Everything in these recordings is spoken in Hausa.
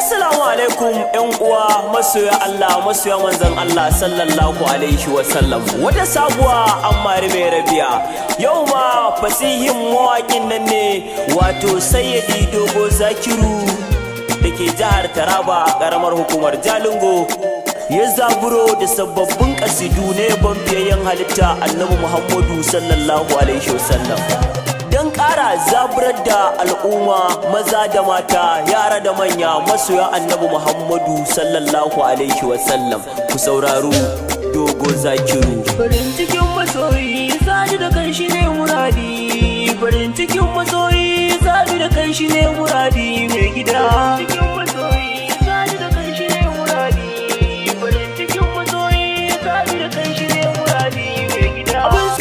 Assalamu alaikum ƴan uwa masoya Allah masoya manzon Allah sallallahu alaihi wa sallam wata sabuwa amma mai rabiya yau ma fasihin mawaƙin nan ne wato sayyidi dogo zakiru da ke jihar Taraba ƙaramar hukumar Jalingo ya zaburo da sababbin kasidu ne ban biyayyen halitta annabi Muhammadu sallallahu alaihi wa sallam don ƙara zaburar da al'umma maza da mata yara da manya masoya annabi muhammadu sallallahu alaihi wasallam ku sauraro dogo zakiru farin cikin masoyi sadu da kan shi ne muradi farin cikin masoyi sadu da kan shi ne muradi mai gida cikin masoyi sadu da kan shi ne muradi farin cikin masoyi sadu da kan shi ne muradi mai gida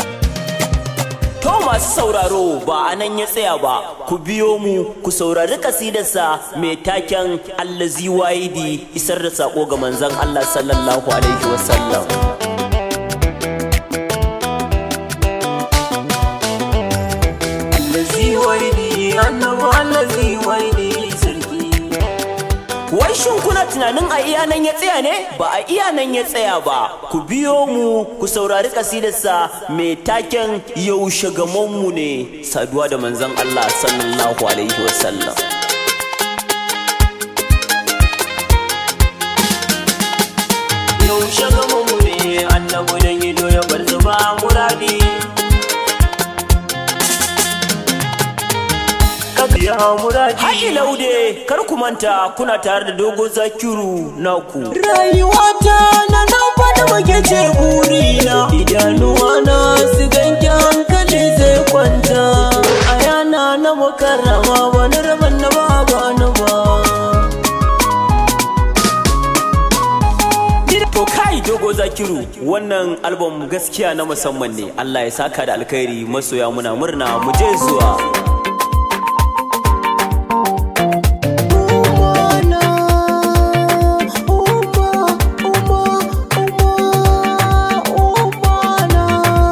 To masu sauraro ba a nan ya tsaya ba, ku biyo mu ku saurari kasidarsa mai taken Allazi Wahidi isar da sako ga manzon Allah sallallahu alaihi wasallam. allazi waidi annabi allazi waidi sarki Wai shin kuna tunanin a iya nan ya tsaya ne? Ba a iya nan ya tsaya ba. Ku biyo mu ku saurari kasidarsa mai taken yaushe gamonmu ne saduwa da manzon Allah sallallahu alaihi wasallam. yaushe gama mu ne annabi da gido ya bar zuba muradi ka biya muradi Haƙi laude, kar ku manta kuna tare da dogo zakiru naku. rayuwata na nan fada muke ce burina idanuwa na su ganke hankali zai kwanta a yana na mukarrama wani rabon na ba gani ba To kai dogo zakiru wannan album gaskiya na musamman ne. Allah ya saka da alkhairi masoya muna murna mu je zuwa. Umana, uma, uma, uma, umana.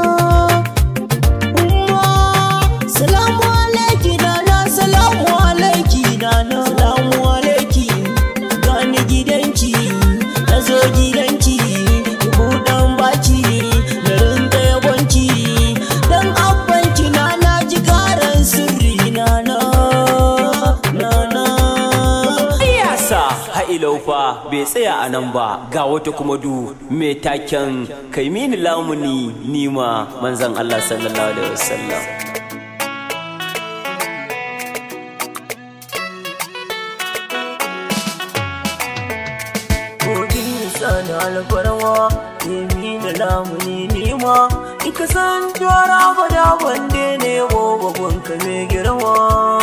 Uma, salamu alaiki dana, salamu alaiki dana, salamu alaiki. Gani gidanki, na zo gidanki, ki buɗan baki, na rinka yabonki. Dan abbanki na na ji karan sirri na na, na na. Iyasa ha'ilau fa bai tsaya a nan ba ga wata kuma du mai taken kai mini lamuni nima manzon Allah sallallahu alaihi wasallam. Kodin sana alfarwa Nemi da lamuni nima In ka san tuwara bada bande ne Babban ka mai girma